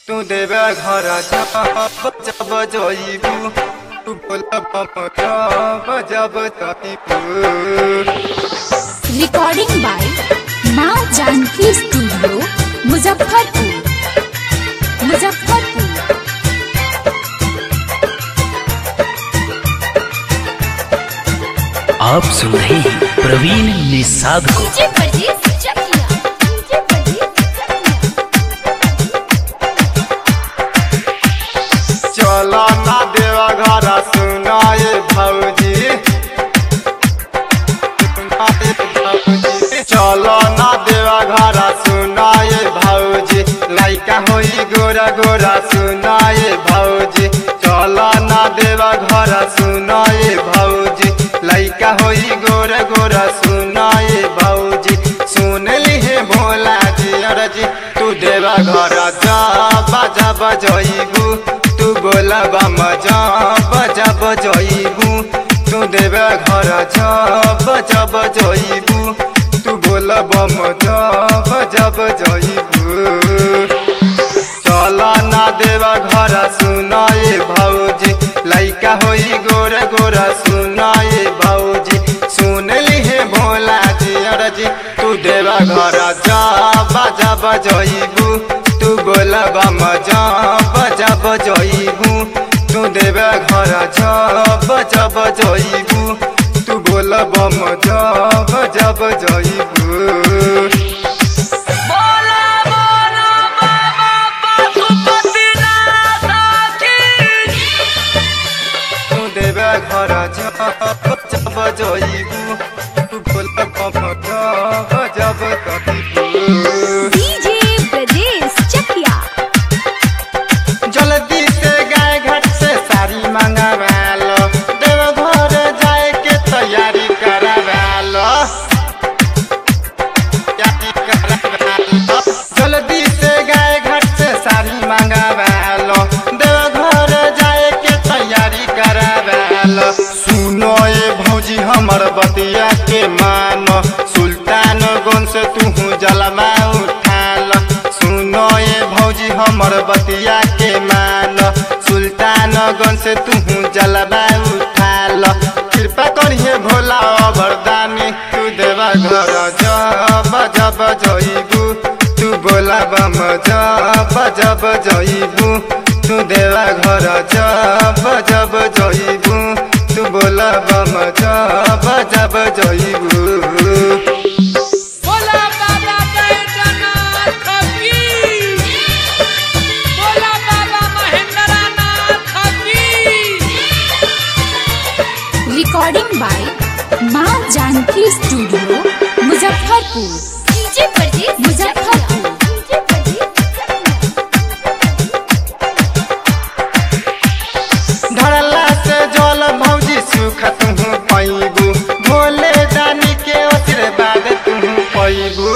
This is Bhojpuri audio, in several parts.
तू देवे घर जब जब जइबू तू बोलब जब जब तइबू रिकॉर्डिंग बाय माँ जानकी स्टूडियो मुजफ्फरपुर मुजफ्फरपुर आप सुन रहे हैं प्रवीण निषाद को डीजे परदेस चकिया डीजे परदेस चकिया चलो ना देवा घर सुनाए भौजी सुनाए भौजी चलो ना देवा घर सुनाए भौजी लइका होई गोरा गोरा सुनाए भौजी चलो ना देवा घर सुनाए भौजी लइका होई गोरा गोरा सुनाए भौजी सुन लिहे भोला जी अरजी तू देवा घर जा बाजा बजइबू तू बोला मजा बजा बजइबू तू देवा घर जा बजा बजइबू तू बोला मजा बजा बजइबू चला ना देवा घर सुनाए भौजी लइका होई गोरा गोरा सुनाए भौजी सुन लिहे भोला जी अरजी तू देवा घर जा बाजा बजइबू तू बोला मजा बजा बजइबू तू देवा घर जा बजा बजइबू तू बोला मजा बजा बजइबू तू देवे घर जब जइबू तू बोल जब कतिबू डीजे परदेस चकिया जल्दी से गाय घाट से साड़ी मंगावा लो देव घर जाए के तैयारी करावा लो तैयारी करावा लो। जल्दी से गाय घाट से साड़ी मंगावा लो देव घर जाए के तैयारी करावा लो सुनो ये भौजी हमर बतिया के मानो सुल्तान गन से तू जलमा उठा लो सुनो ये भौजी हमर बतिया के मान सुल्तान गन से तू जलवा उठा लो कृपा करिए भोला वरदानी तू देवा घर जब जब जइबू तू बोला बम जब जब जइबू तू देवा घर जब जब जइबू तू बोला बम जब जब जइबू बोला बाबा बैजनाथ की बोला बाबा महेंद्रनाथ की रिकॉर्डिंग बाय माँ जानकी स्टूडियो मुजफ्फरपुर डीजे परदेस मुजफ्फरपुर डीजे परदेस धरला से जल भौजी सुख तुहू पैबू भोले दानी के आशीर्वाद तुहू पैबू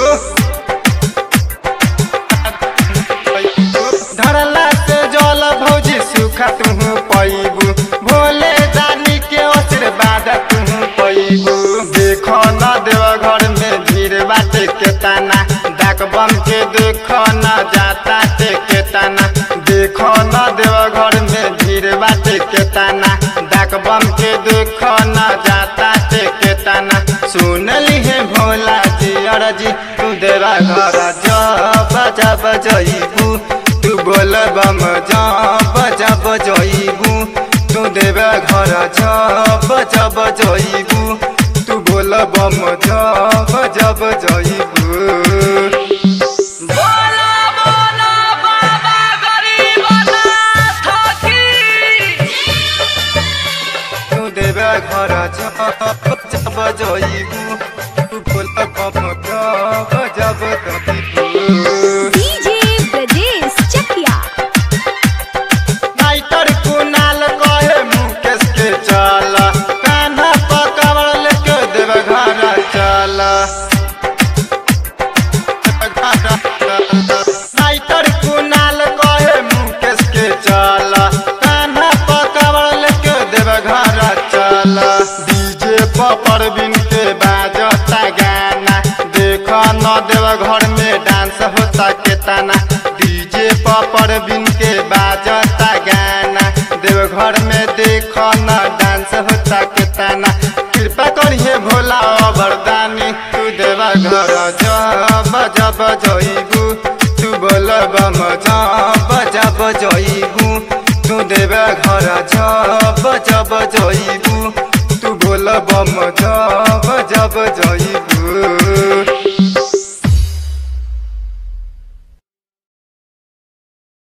धरला से जल भौजी सुख तुहू पैबू भोले दानी के आशीर्वाद तुहू पैबू देखो न देव घर में भीड़ बाटे के ताना डाक बम के देखो न जाता ते के ताना देखो न देव घर में भीड़ बाटे के ताना डाक बम के देखो न जाता ते के ताना सुन लिहे भोला जी अरजी तू देवा घर जब जब जइबू तू बोल बम जब जब जइबू तू देवा घर जब जब जइबू तू बोल बम जब जब जइबू बोला बोला बाबा गरीबनाथ की तू देवे घर जब जब जइबू तू बोल बम जब जब कतिबू डीजे परदेस चकिया नाइटर कुनाल कहे मुकेश के चल कान्हा पकड़ लेके देवे घर चल जब जइबू तू बोलबम जब जब जइबू तू देवे घर जब जब जइबू तू बोलबम जब जब जइबू